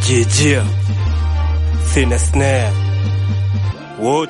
Jijia Thin Snare Wood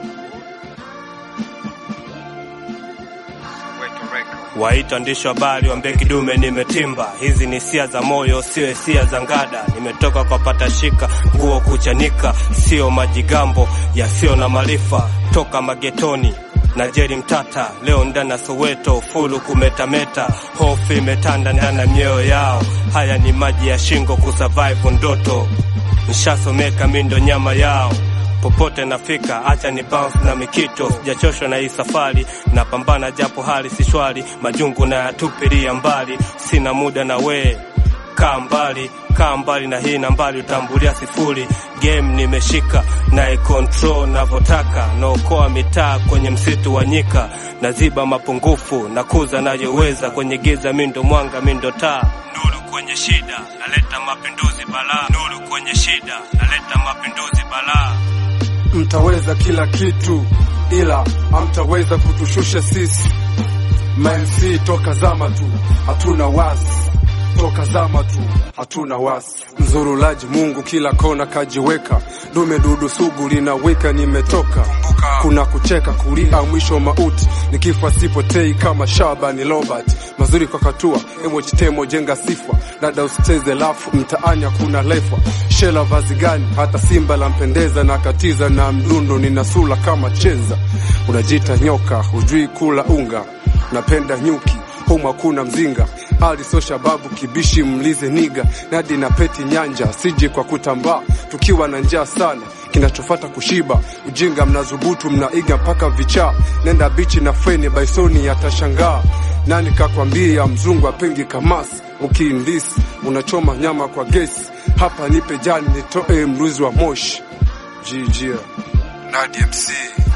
Waita ndishi habari wambe kidume nimetimba. Hizi ni hisia za moyo, sio hisia za ngada. Nimetoka kwa patashika nguo kuchanika, sio majigambo yasiyo na maarifa. Toka magetoni na Jeri Mtata, leo ndani ya Soweto fulu kumetameta, hofu imetanda ndani ya mioyo yao. Haya ni maji ya shingo kusurvive ndoto, nishasomeka mindo nyama yao popote nafika, acha ni bounce na mikito. Sijachoshwa na hii safari, napambana japo hali si shwari, majungu na yatupilia mbali. Sina muda na we, kaa mbali, kaa mbali na hii nambari, utambulia sifuri. Game nimeshika na icontrol navyotaka, naokoa mitaa kwenye msitu wa nyika, naziba mapungufu, nakuza nayoweza kwenye giza, mindo mwanga, mindo taa Nuru kwenye shida, naleta mapinduzi balaa. Nuru kwenye shida, naleta mapinduzi balaa. Mtaweza kila kitu ila hamtaweza kutushusha sisi. MC toka zama tu, hatuna wasi. Toka zama tu, hatuna wasi. Mzurulaji Mungu kila kona kajiweka, dume dudu sugu linawika, nimetoka kuna kucheka kulia, mwisho mauti, nikifa sipotei kama Shabani Robert. Mazuri kwa katua emojitemo jenga sifa, dada usicheze lafu, mtaani hakuna lefa. Shela vazi gani? Hata simba lampendeza, na katiza na mdundo, nina sura kama chenza. Unajita nyoka, hujui kula unga, napenda nyuki humu hakuna mzinga ali so shababu kibishi mlize niga nadi na peti nyanja sije kwa kutambaa tukiwa na njaa sana kinachofata kushiba ujinga mnazubutu mnaiga mpaka vichaa nenda bichi na feni baisoni yatashangaa nani kakwambia mzungu apengi kamasi ukiindisi unachoma nyama kwa gesi hapa nipe jani nitoe mruzi wa moshi jijia nadi mc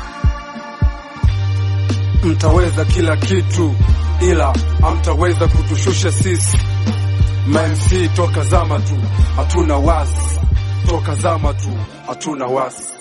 mtaweza kila kitu ila hamtaweza kutushusha sisi. MC toka zama tu, hatuna wasi. Toka zama tu, hatuna wasi.